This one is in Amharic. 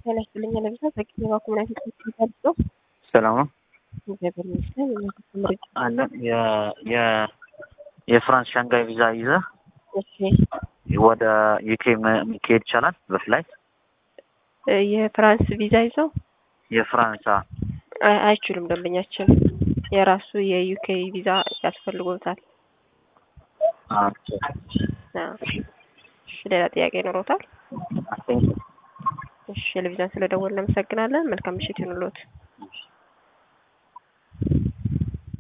ጤና ይስጥልኝ ለብዛ ዘግኝ ባኩምናት ተገልጾ ሰላም ነው እግዚአብሔር ይመስገን። ምርጫ አለን የ የፍራንስ ሻንጋይ ቪዛ ይዘህ እሺ፣ ወደ ዩኬ መሄድ ይቻላል በፍላይት የፍራንስ ቪዛ ይዘው የፍራንስ አ- አይ- አይችሉም። ደንበኛችን የራሱ የዩኬ ቪዛ ያስፈልጎታል። ኦኬ። አዎ። እሺ፣ ሌላ ጥያቄ ይኖሮታል? አይ ቲንክ እሺ፣ ለቪዛን ስለደወልን እናመሰግናለን። መልካም ምሽት ይሁንልዎት።